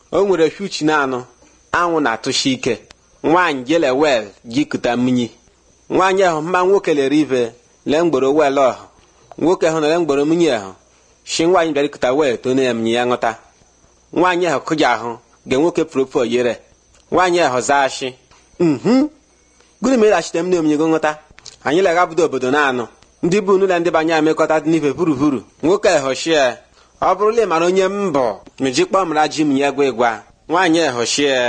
o nwere fiuchi na anụ anwụ na-atụshi ike nwaanyị jele wel jikụta mmiri nwaanyị ahụ mma nwoke lere ibe lee mgboro wel ọhụ nwoke ahụ nọle mgboro mmiri ahụ shi nwaanyị bịara ikụta wel tone ya mmiri ya ṅụta nwaanyị ahụ kụja ahụ ge nwoke propo yere nwaanyị ahụ zaa shi mhm gịnị mere achite m na-emenye go nghọta anyị leghabudo obodo na-anụ ndị bụ n'ụlọ ndị banye amekọta dị n'ife buruburu nwoke ehoshie ọ bụrụla ị mara onye mbọ mejikpọ mara ji m ya gwa ịgwa nwaanyị ehoshie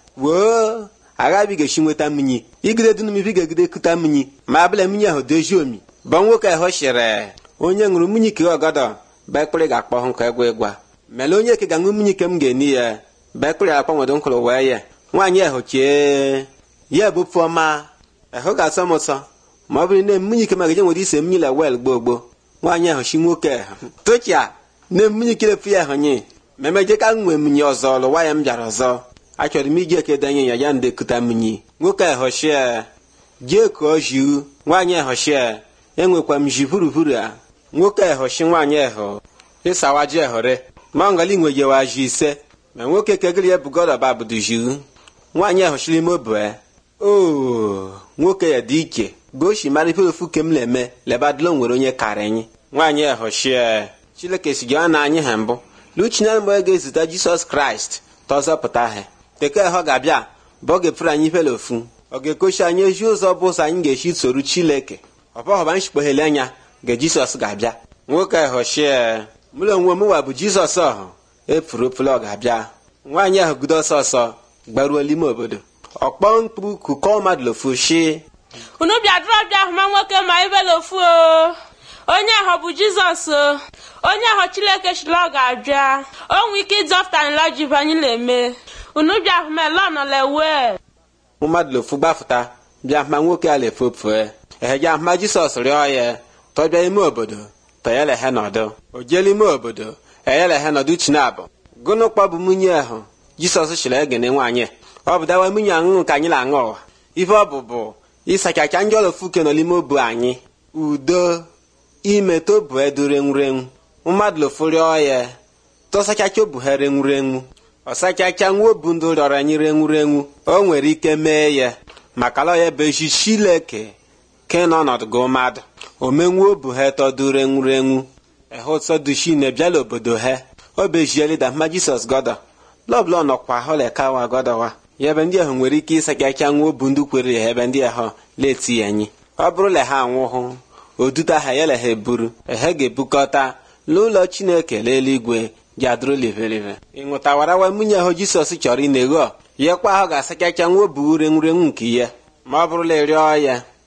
woo aghabigechi nweta mmiri igide dị n'umife ga-egide kụta mmiri ma abụla mmiri ahụ dozie omi bọ nwoke ehoshire onye ṅụrụ mmiri ke ọgọdọ bekpịrị ga-akpọ hụ ka ịgwa ịgwa mele onye ke ga-aṅụ mmiri ke m ga-eni ya bekpịrị akpanwedo nkụrụ wee ya nwaanyị ehochie ya bụ pụọma ehụ ga-asọ m ụsọ ma ọ bụrụ na mmiri ike magaje nwere ise mmiri la wel gboo gboo nwaanyị ahụ chi nwoke ahụ tochia na mmiri kirefu ya ahụ nye memeje ka nwee mmiri ọzọ lụwa ya m bịara ọzọ achọrọ m iji eke denye ya ya ndekuta mmiri nwoke ahụchie jee kụọ jiu nwaanyị ahụchie enwekwa m ji vuruvuru a nwoke ahụchi nwaanyị ahụ ịsawa ji ehore ma ngali nwejewa ji ise ma nwoke kegiri ya bugoroba budu jiu nwaanyị ahụchiri ime obue oo nwoke ya dị iche goshi mara ife ofu ke m na-eme lebadilo nwere onye kara anyị nwaanyị ehochie chileke si gị na anyị ha mbụ luchina mgbe ga-ezute jisọs kraịst tọzọpụta ha teke ọ ga-abịa bụ ọ ga-efere anyị ifele ofu ọ ga-ekochi anyị ezi ụzọ bụ ụzọ anyị ga-esi soru chileke ọbọghọba nshikpoghele anya ga jisọs ga-abịa nwoke ehochie mụrụ onwe m wa bụ jizọs ọhụ efuru ofele ọ ga-abịa nwaanyị ahụ gudo ọsọ ọsọ gbaruo n'ime obodo ọkpọ mkpu kụkọ mmadụ lofu shi unu bịadụrụ bịa hụma nwoke ma ibela ofu o onye ahụ bụ jizọs o onye ahụ chileke chila ọ ga-abịa o nwee ike ịdọpụta nla ji anyị na-eme unu bịa hụma ele ọnọlewe mmadụ lofu gbafụta bịa hụma nwoke a lefopue eheja hụma jisọs rịọ ya tọbịa ime obodo tọyelehe nọdụ o jele ime obodo eyelehe nọdụ chinabụ gụnụ kpọbụ nwunye ahụ jisọs chịrị egene nwaanyị ọ bụ dawa nwunye aṅụṅụ ka anyị na-aṅụ ụwa ife ọ bụ bụ ịsachacha ndị ọlọfuke nọ n'ime obu anyị udo ime tobu edurenwurenwu mmadụ lofurịọ ya tọsachacha obu ha renwurenwu ọsachacha nwa obu ndụ rịọrọ anyị renwurenwu o nwere ike mee ya maka lọ ya bụ echi chileke ke n'ọnọdụ gị mmadụ omenwu obu ha tọdụ renwurenwu ehe ụtọ dushi na-ebiala obodo ha o bejielida ma jisọs gọdọ lọbụla nọkwa holekawa gọdọwa ya ebe ndị ahụ nwere ike ịsachacha nwa obu ndị kwere ya ebe ndị ahụ leti anyị ọ bụrụla ha anwụhụ oduta ha yala ha eburu ehe ga-ebukọta n'ụlọ chineke n'eluigwe jadụrụ livelive ịṅụtawarawa nwunye ahụ jisọs chọrọ ị na-egho ya kwa ahụ ga-asachacha nwa obu urenwurenwu nke ya ma ọ bụrụla ịrịọ ya